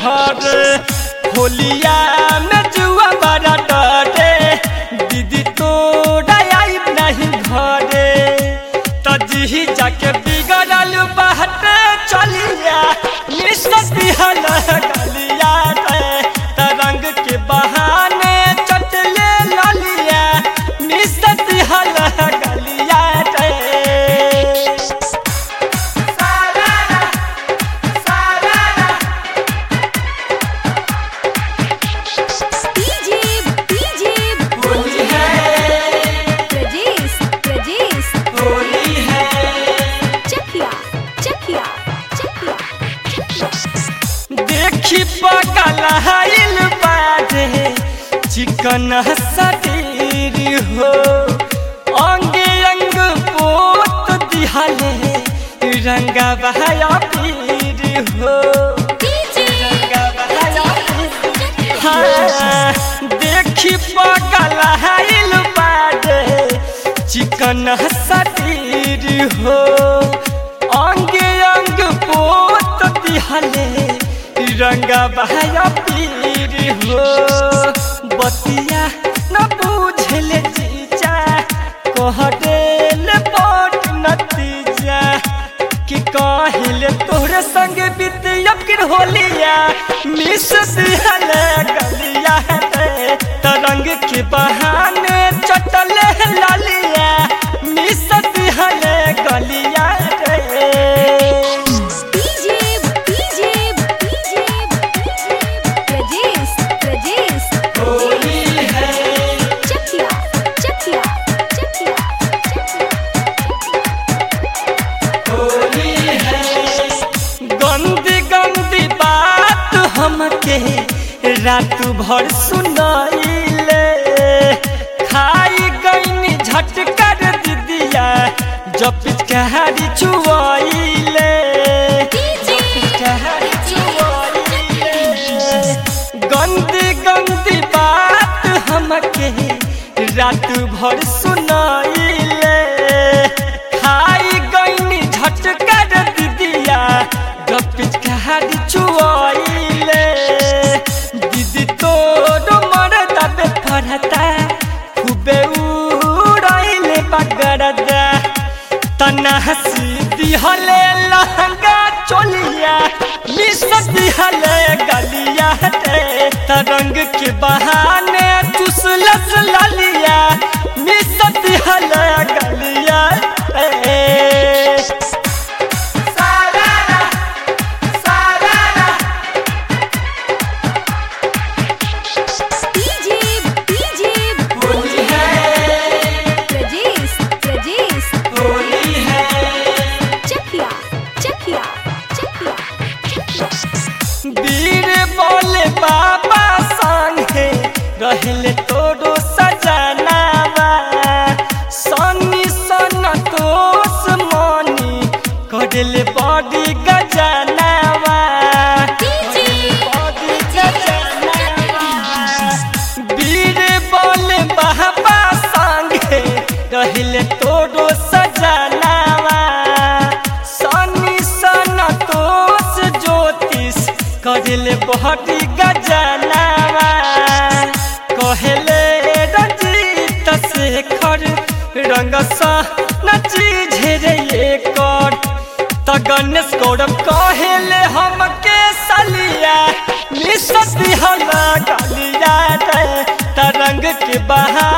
घर होलिया में जुआ बड़ा डरे दीदी तोरा आई नहीं घरे तजी जाके बिगड़ल बाटे चलिया निश्चित हल गलिया रे तरंग के बहाने चटले ललिया निश्चित हल गलिया रे डीजे डीजे होली है प्रजेश प्रजेश होली है चखिया चखिया चखिया देखी पगल हाइल बाजे चिकन शरीर हो अंग अंग पोत दिहले रंगा बहाया पीर हो डीजे रंगा बहाया पीर हाँ, देखी पगल हाइल बाजे चिकन शरीर हो अंग अंग पोत दिहले रंगा बहाया पीर हो बतिया न बुझले जीजा कह देल बट नतीजा कि काहिले तोहरे संग बीतिया फिर होलिया मिस दिहल गलिया रे तरंग के बहाने चटले लालिया मिस दिहल गलिया रे DJ DJ DJ Prajesh Prajesh Holi है चखिया चखिया चखिया होली है गंदी गंदी बात हमके रात भर सुनाइले खाई गईनी झटकर दीदिया जब पिचकारी चुआइले पिचकारी चुआइले गंदी गंदी बात हमके रात भर सुनाइले खाई गईनी झटकर दीदिया जब पिचकारी चुआइले दीदी तोर मरदा बे फरता खूबे उड़ाइले बगरदा तना हसी दिहले लहंगा चोलिया मिस दिहले गलिया रे तरंग के बहाने चुसलस ललिया मिस दिहले गलिया रे सारारा सारारा डीजे डीजे होली है प्रजेश प्रजेश होली है चखिया चखिया चखिया वीर बोले बाबा संगे रहले तोरो सजनावा सनी सन तोस मनी करले बड़ी गजनावा बड़ी गजनावा। वीर बोले बाबा संगे रहले तोरो सजनावा सनी सन तोस ज्योतिष करले बड़ी गजनावा कहले रंजीत शेखर रंग सा नची झेरे कर त गणेश गौरव कहले हमके सलिया मिस दिहला गलिया रे तरंग के बहा